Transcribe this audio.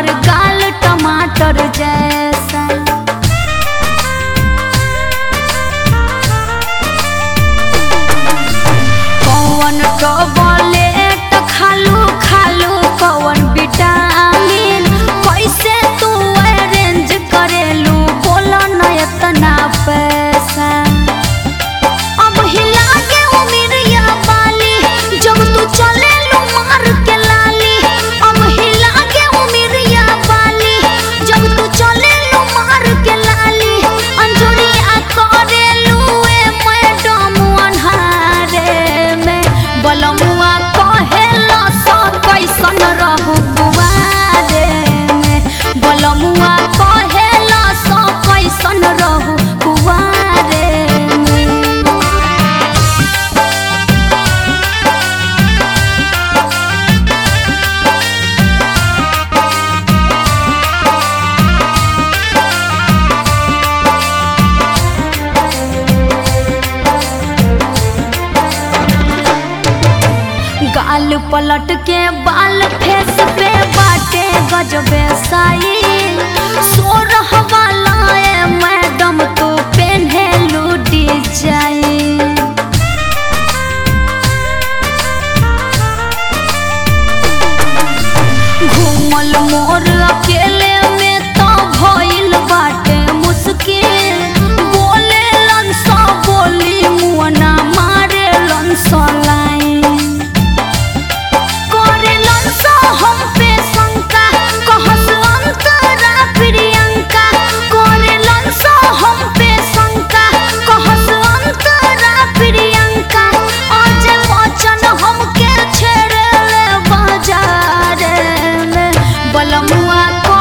तोहर गाल टमाटर जैसा कौन टॉबलेट खालू खालू कौन विटामिन कैसे तू अरेंज करेलू बोला न इतना पैसा अब हिला के उमिरिया बाली जब तू चले लू मार के लाली अब हिला के उमिरिया बाली जब तू चले लू मार के लाली अंजुरिया करे लू ए मैडम अनहारे में बलमुआ कहेला सो कैसन रहू कुवारे में बलमुआ कहेला सो कैसन रहू कुवारे में गाल पलट के बाल फेस पे बाटे गजबे साई सोरह वाला ए मैडम तो पेन्हे लूटी जाई घूमल मोर अकेले में तो भइल बाटे मुश्किल बोले लंसा बोली मुअना मारे लंसा लाइन करे लंसा हम पे शंका कहस अंतरा प्रियंका करे लंसा हम पे शंका कहस अंतरा प्रियंका आज वचन हमके छेड़े ले बाजार में बलमुआ को